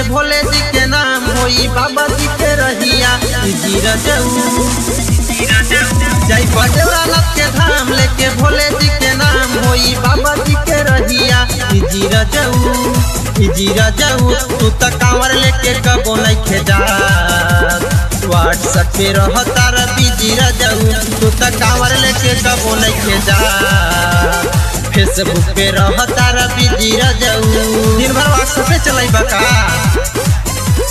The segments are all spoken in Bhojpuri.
भोले जी के नाम होई बाबा जी के रहिया जी रजऊ जय बजरानाथ के धाम लेके भोले जी के नाम होई बाबा जी के रहिया जी रजऊ जी रजऊ तू त कांवर लेके कबो नइखे जा व्हाट्सएप पे रहता र बिजी रजऊ तू त कांवर लेके कबो नइखे जा फेसबुक पे रहता र बिजी रजऊ दिन भर व्हाट्सएप पे चलाई का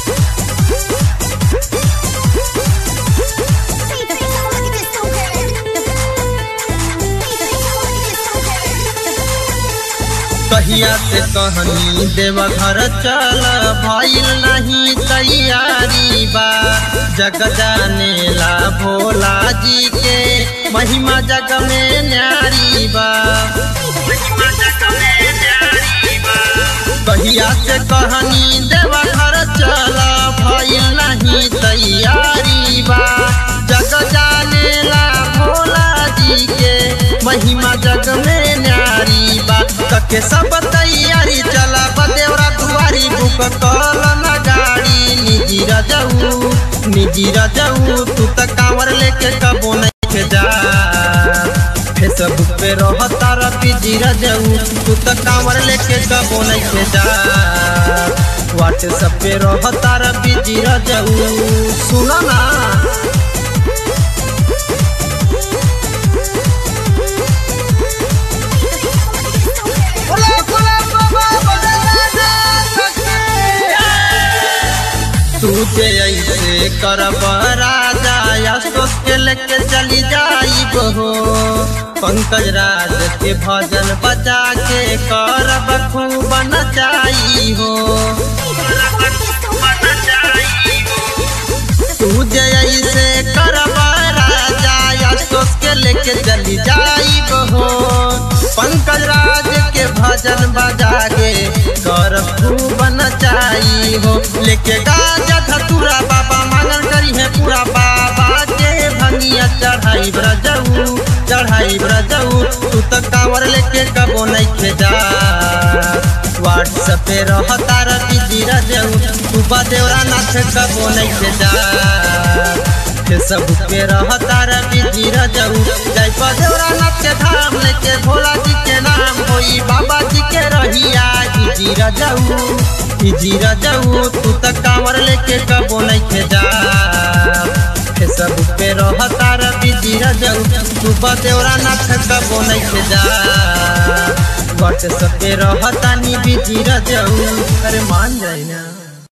कहिया से कहनी देव घर चल भइल नहीं तैयारी बा जग जाने ला भोला जी के महिमा जग में न्यारी बा कहिया से कहनी देव घर चल भइल नहीं तैयारी बा जग जाने ला भोला जी के महिमा जग में न्यारी बा के सब तैयारी चला बदेवरा दुआरी बुक कल न गाड़ी निजी रजऊ निजी रजऊ तू त कांवर लेके कबो नहीं जा फेसबुक पे रहता र बिजी रजऊ तू त कांवर लेके कबो नहीं जा व्हाट्सएप पे रहता र बिजी रजऊ सुना ना तू ऐसे करब राजा या सोच के लेके चली जाई हो पंकज राज के भजन बचा के करब खूब नचाई हो तू ऐसे करब राजा या सोच के लेके चली जाई हो पंकज राज के भजन बजा के करब खूब नचाई हो लेके गाजा धतुरा बाबा मांगल करी है पूरा बाबा के भंगिया चढ़ाई ब्रजऊ चढ़ाई ब्रजऊ तू तो कांवर लेके कबो नहीं जा व्हाट्सएप पे रहता र बिजी रजऊ तू बदेवरा नाथ कबो नहीं जा फेसबुक पे रहता र बिजी रजऊ जय बदेवरा नाथ के धाम लेके भोला जी के नाम होई बाबा जी के रहिया जी रजऊ जी रजऊ तू त कांवर लेके कबो नहीं जा फेसबुक पे रहता र बिजी रजऊ तू बदेवरा नाथ कबो नहीं जा व्हाट्सएप पे रहता नी बिजी रजऊ अरे मान जाए ना